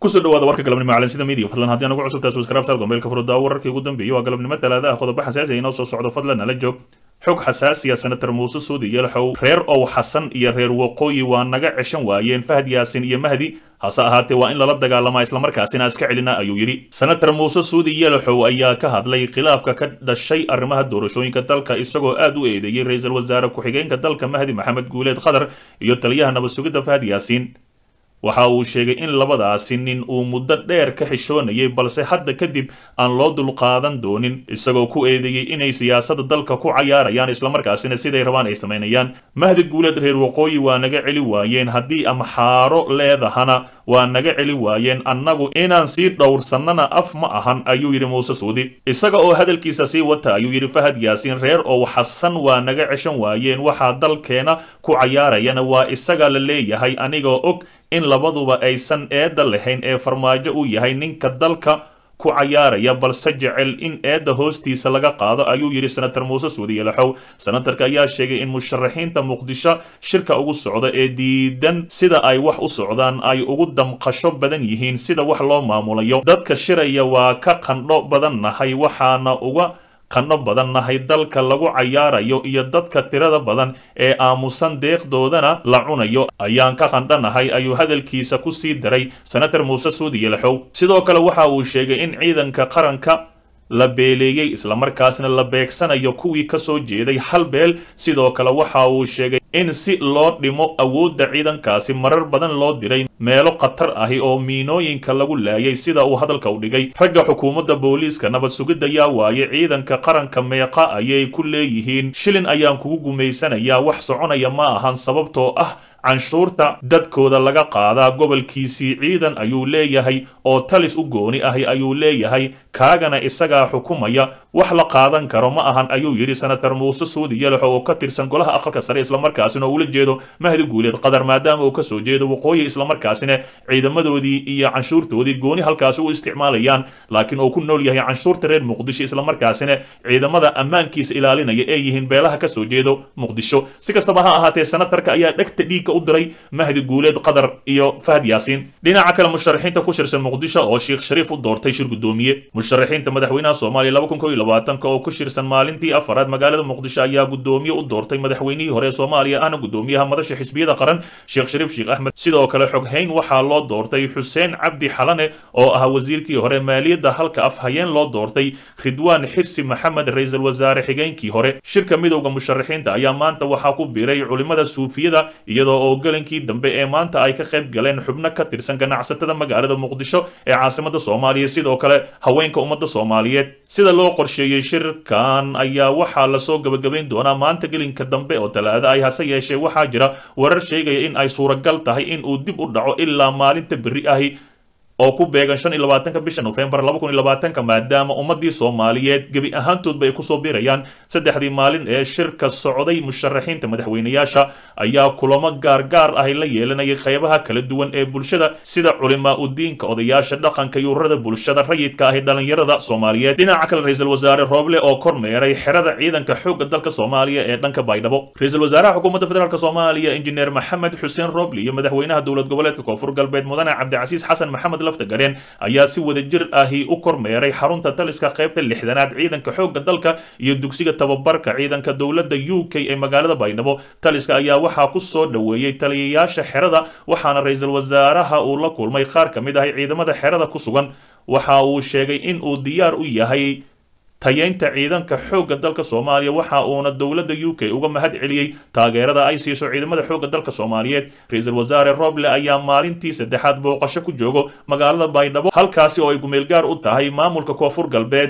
kusoo dhawaada warka galabnimo calansida media fadlan haddii aan ugu cusubtahay subscribe gombeelka furudaawo wararkii ugu dambeeyey waa galabnimo talaada ah qodobo xasaasi ah inoo soo socdo fadlan nala joog xog xasaasiya senator muuse suudi yelxow reer ow xasan iyo reer waqooyi waa naga ceshan waayeen fahad yaasin iyo mahdi hase ahaatee waa in lala dagaalamaa islamarkaasina iska celina ayuu yidhi senator muuse suudi yelxow ayaa ka hadlay khilaafka ka dhashay arrimaha doorashooyinka dalka isagoo aad u eedeeyey ra-iisul wasaare ku-xigeenka dalka mahdi maxamed guuleed khadar iyo taliyaha nabad sugidda fahad yaasiin waxa uu sheegay in labadaasi nin uu muddo dheer ka xishoonayay balse hadda kadib aan loo dulqaadan doonin isagoo ku eedeeyey inay siyaasadda dalka ku cayaarayaan islamarkaasina siday rabaan ay samaynayaan mahdi guuleed reer waqooyi waa naga celi waayeen haddii amxaaro leedahana waa naga celi waayeen annagu inaan sii dhowrsannana af ma ahan ayuu yidhi muuse suudi isaga oo hadalkiisa sii wata ayuu yidhi fahad yaasiin reer ow xasan waa naga ceshan waayeen waxaa dalkeena ku cayaarayana waa isaga la leeyahay anigoo og in labaduba aysan eedda lahayn ee farmaajo uu yahay ninka dalka ku cayaaraya balse jecel in eedda hoostiisa laga qaado ayuu yidhi senator muuse suudi yelaxow senatarka ayaa sheegay in musharaxiinta muqdisho shirka ugu socda ee diidan sida ay wax u socdaan ay ugu damqasho badan yihiin sida wax loo maamulayo dadka shiraya waa ka qandho badan nahay waxaana uga qandho badan nahay dalka lagu cayaarayo iyo dadka tirada badan ee aamusan deeqdoodana la cunayo ayaan ka qandhanahay ayuu hadalkiisa ku sii daray senator muuse suudi yelaxow sidoo kale waxa uu sheegay in ciidanka qaranka la beeleeyey islamarkaasna la beegsanayo kuwii ka soo jeeday hal beel sidoo kale waxa uu sheegay in si loo dhimo awoodda ciidankaasi marar badan loo diray meelo khatar ahi oo miinooyinka lagu laayay sida uu hadalka u dhigay ragga xukuumadda booliiska nabad sugidda yaa waaye ciidanka qaranka meeqa ayay ku leeyihiin shilin ayaan kugu gumaysanayaa wax soconaya ma ahan sababtoo ah canshuurta dadkooda laga qaadaa gobolkiisii ciidan ayuu leeyahay oo talis u gooni ahi ayuu leeyahay kaagana isagaa xukumaya wax la qaadan karo ma ahan ayuu yidhi senator muuse suudi yelaxo oo ka tirsan golaha aqalka sare islamarkaasina ula jeedo mahdi guuleed qadar maadaama uu kasoo jeedo waqooyi islamarkaasina ciidamadoodii iyo canshuurtoodii gooni halkaasi u isticmaalayaan laakiin uu ku nool yahay canshuurta reer muqdisho islamarkaasina ciidamada ammaankiisa ilaalinaya ee yihiin beelaha kasoo jeedo muqdisho si kastaba ha ahaatee senatarka ayaa dhegta dhiigka u diray mahdi guuleed qadar iyo fahad yaasiin dhinaca kale musharaxiinta ku shirsan muqdisho oo sheekh shariif u doortay shir gudoomiye musharaxiinta madaxweynaha soomaaliya laba kun kow iyo labaatanka oo ku shirsan maalintii afaraad magaalada muqdisho ayaa gudoomiye u doortay madaxweynihii hore ee soomaaliya ahna gudoomiyaha madasha xisbiyada qaran sheekh shariif sheekh axmed sidoo kale xoghayn waxaa loo doortay xuseen cabdi xalane oo ahaa wasiirkii hore maaliyadda halka afhayeen loo doortay ridwaan xirsi maxamed ra-iisul wasaare xigeenkii hore shirka midowda musharaxiinta ayaa maanta waxaa ku biiray culimada suufiyada iyadoo oo galankii dambe ee maanta ay ka qayb galeen xubno ka tirsan ganacsatada magaalada muqdisho ee caasimada soomaaliya sidoo kale haweenka ummadda soomaaliyeed sida loo qorsheeyey shirkan ayaa waxaa lasoo gabagabayn doonaa maanta gelinka dambe oo talaada ay hase yeeshee waxaa jira warar sheegaya in ay suuragal tahay in uu dib u dhaco ilaa maalinta berri ahi oo ku beegan shan iyo labaatanka bisha nofembar laba kun iyo labaatanka maadaama ummadii soomaaliyeed gebi ahaantoodba ay kusoo biirayaan saddexdii maalin ee shirka socday musharaxiinta madaxweynayaasha ayaa kulamo gaargaar ahi la yeelanayay qaybaha kala duwan ee bulshada sida culimaa udiinka odayaasha dhaqanka iyo ururada bulshada rayidka ahi dhalinyarada soomaaliyeed dhinaca kale ra-iisul wasaare rooble oo kormeeray xerada ciidanka xoogga dalka soomaaliya ee dhanka baydhabo ra-iisul wasaaraha xukuumadda federaalk soomaaliya injineer maxamed xuseen rooble iyo madaxweynaha dowlad goboleedka koonfur galbeed mudane cabdicasiis xasan maxamed gareen ayaa si wadajir ahi u kormeeray xarunta taliska qaybta lixdanaad ciidanka xoogga dalka iyo dugsiga tababarka ciidanka dowladda u k ee magaalada baydhabo taliska ayaa waxaa ku soo dhoweeyey taliyayaasha xerada waxaana ra-iisul wasaaraha uu la kulmay qaar ka mid ahi ciidamada xerada ku sugan waxa uu sheegay in uu diyaar u yahay tayeynta ciidanka xoogga dalka soomaaliya waxa uuna dowladda u k uga mahad celiyey taageerada ay siiso ciidamada xoogga dalka soomaaliyeed ra-iisul wasaare roble ayaa maalintii saddexaad booqasho ku joogo magaalada baydhabo halkaasi oo ay gumeelgaar u tahay maamulka koonfur galbeed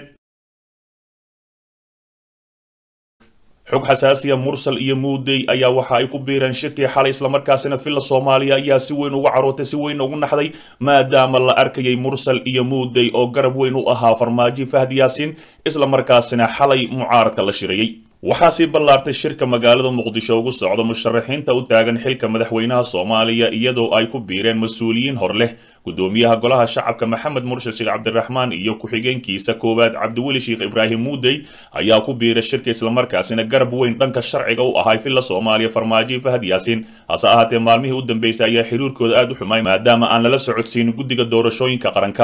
xog xasaasiya mursal iyo muudey ayaa waxa ay ku biireen shirkii xalay islamarkaasina villa soomaaliya ayaa si weyn uga carootay si weyn ugu naxday maadaama la arkayay mursal iyo muudey oo garab weyn u ahaa farmaajo fahd yaasiin islamarkaasina xalay mucaaradka la shirayey waxaa sii ballaartay shirka magaalada muqdisho ugu socda musharaxiinta u taagan xilka madaxweynaha soomaaliya iyadoo ay ku biireen mas-uuliyiin hor leh gudoomiyaha golaha shacabka maxamed murshid sheekh cabdiraxmaan iyo ku-xigeenkiisa koowaad cabdiweli sheekh ibraahim muudey ayaa ku biiray shirka islamarkaasina garab weyn dhanka sharciga u ahay filla soomaaliya farmaajo fahad yaasiin hase ahaatee maalmihii u dambeysay ayaa xiriirkooda aad u xumay maadaama aan lala socodsiinin guddiga doorashooyinka qaranka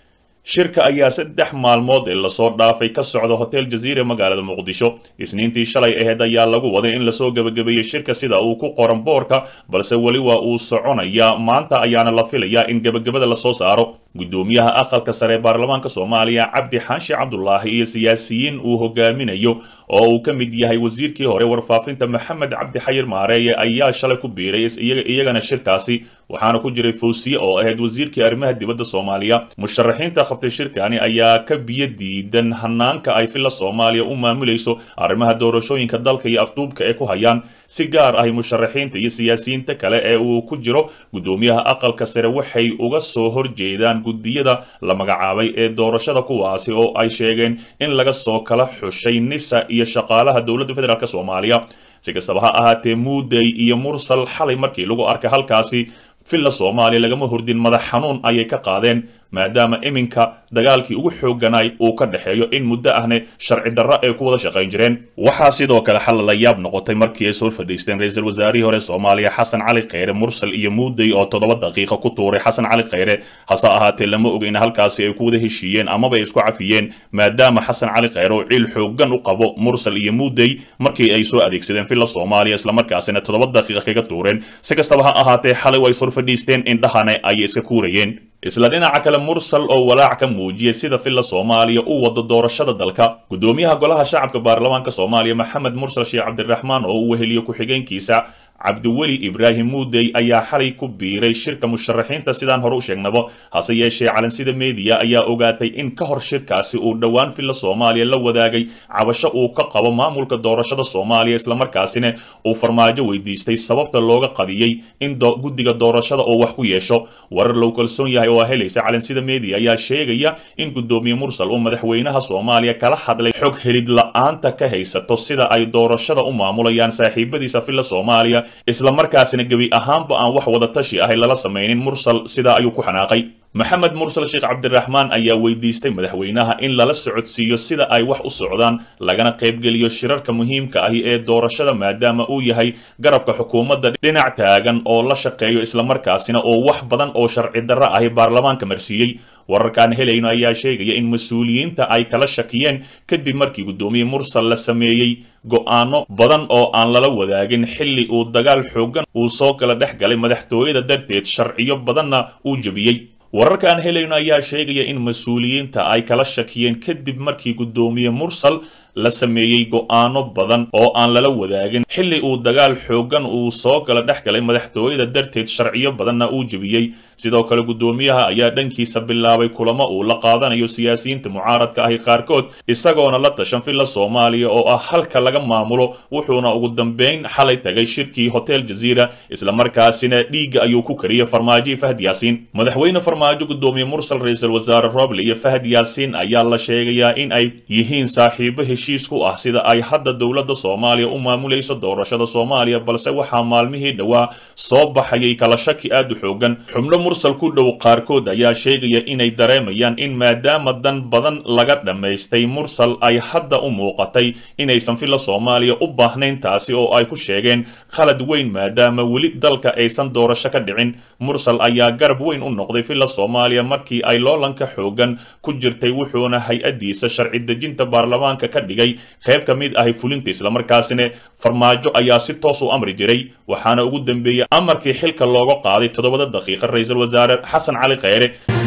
shirka ayaa saddex maalmood ee lasoo dhaafay ka socda hotel jaziire magaalada muqdisho isniintii shalay aheyd ayaa lagu waday in lasoo gebagabeeyey shirka sida uu ku qoran boorka balse weli waa uu soconayaa maanta ayaana la filayaa in gebagabada lasoo saaro gudoomiyaha aqalka sare ee baarlamaanka soomaaliya cabdi xaashi cabdulaahi iyo siyaasiyiin uu hogaaminayo oo uu ka mid yahay wasiirkii hore warfaafinta maxamed cabdi xayir maareeye ayaa shalay ku biiray iyagana shirkaasi waxaana ku jiray fawsiye oo ahayd wasiirkii arrimaha dibadda soomaaliya musharaxiinta qabtay shirkani ayaa ka biyo diidan hanaanka ay filla soomaaliya u maamulayso arrimaha doorashooyinka dalka iyo afduubka ee ku hayaan si gaar ahi musharaxiinta iyo siyaasiyiinta kale ee uu ku jiro gudoomiyaha aqalka sare waxay uga soo horjeedaan guddiyada la magacaabay ee doorashada kuwaasi oo ay sheegeen in laga soo kala xushay nisa iyo shaqaalaha dowladda federaalk soomaaliya si kastaba ha ahaatee muudey iyo mursal xalay markii lagu arkay halkaasi filla soomaaliya lagama hordin madax xanuun ayay ka qaadeen maadaama iminka dagaalkii ugu xooganay uu ka dhexeeyo in muddo ahne sharci darro ay ku wada shaqayn jireen waxaa sidoo kale xal la yaab noqotay markii ay soo fadhiisteen ra-iisul wasaarihii hore soomaaliya xasan cali kheyre mursal iyo muudey oo toddoba daqiiqa ku tuuray xasan cali kheyre hase ahaatee lama oga in halkaasi ay ku wada heshiiyeen amaba ay isku cafiyeen maadaama xasan cali kheyre oo ciil xoogan u qabo mursal iyo muudey markii ay soo adeegsadeen filla soomaaliya islamarkaasina toddoba daqiiqa kaga tuureen si kastaba ha ahaatee xalay way sor fadhiisteen indhahana ayay iska kuurayeen isla dhinaca kale mursal oo walaac ka muujiyay sida filla soomaaliya u wado doorashada dalka gudoomiyaha golaha shacabka baarlamaanka soomaaliya maxamed mursal sheekh cabdiraxmaan oo uu weheliyo ku-xigeenkiisa cabdiweli ibraahim muudey ayaa xalay ku biiray shirka musharaxiinta sidaan hore u sheegnaba hase yeeshee calansida meediya ayaa ogaatay in ka hor shirkaasi uu dhowaan filla soomaaliya la wadaagay cabasho uu ka qabo maamulka doorashada soomaaliya islamarkaasina uu farmaajo weydiistay sababta looga qadiyey in guddiga doorashada oo wax ku yeesho warar lou kalsoon yahay oo helaysa calansida meediya ayaa sheegaya in gudoomiye mursal uu madaxweynaha soomaaliya kala hadlay xog helid la-aanta ka haysato sida ay doorashada u maamulayaan saaxiibadiisa filla soomaaliya isla markaasina gebi ahaanba aan wax wada tashi ahay lala samaynin mursal sidaa ayuu ku xanaaqay maxamed mursal sheekh cabdiraxmaan ayaa weydiistay madaxweynaha in lala socodsiiyo sida ay wax u socdaan lagana qaybgeliyo shirarka muhiimka ahi ee doorashada maadaama uu yahay garabka xukuumadda dhinac taagan oo la shaqeeyo islamarkaasina oo wax badan oo sharci darro ahi baarlamaanka marsiiyey wararkaan helayno ayaa sheegaya in mas-uuliyiinta ay kala shakiyeen kadib markii guddoomiye mursal la sameeyey go'aano badan oo aan lala wadaagin xilli uu dagaal xoogan uu soo kala dhex galay madaxtooyada darteed sharciyo badanna uu jebiyey wararka aan helayno ayaa sheegaya in mas-uuliyiinta ay kala shakiyeen kadib markii guddoomiye mursal la sameeyey go'aano badan oo aan lala wadaagin xilli uu dagaal xoogan uu soo kala dhex galay madaxtooyada darteed sharciyo badanna uu jebiyey sidoo kale guddoomiyaha ayaa dhankiisa bilaabay kulamo uu la qaadanayo siyaasiyiinta mucaaradka ahi qaarkood isagoona la tashan filla soomaaliya oo ah halka laga maamulo wuxuuna ugu dambeyn xalay tagay shirkii hotel jaziira islamarkaasina dhiigga ayuu ku kariyey farmaajo iyo fahad yaasiin madaxweyne farmaajo guddoomiye mursal ra-iisul wasaare roble iyo fahad yaasiin ayaa la sheegayaa in ay yihiin saaxiibo heshiis ku ah sida ay hadda dowladda soomaaliya u maamulayso doorashada soomaaliya balse waxaa maalmihii dhowaa soo baxayay kala shaki aad u xoogan xubno mursal ku dhow qaarkood ayaa sheegaya inay dareemayaan in maadaama dan badan laga dhammaystay mursal ay hadda u muuqatay inaysan filla soomaaliya u baahnayn taasi oo ay ku sheegeen khalad weyn maadaama weli dalka aysan doorasho ka dhicin mursal ayaa garab weyn u noqday filla soomaaliya markii ay loolanka xoogan ku jirtay wuxuuna hay-addiisa sharci dejinta baarlamaanka ka dhigay qayb ka mid ahi fulinta islamarkaasina farmaajo ayaa si toos u amri jiray waxaana ugu dambeeyey amarkii xilka looga qaaday toddobada daqiiqa ra-iisul wasaare xasan cali kheyre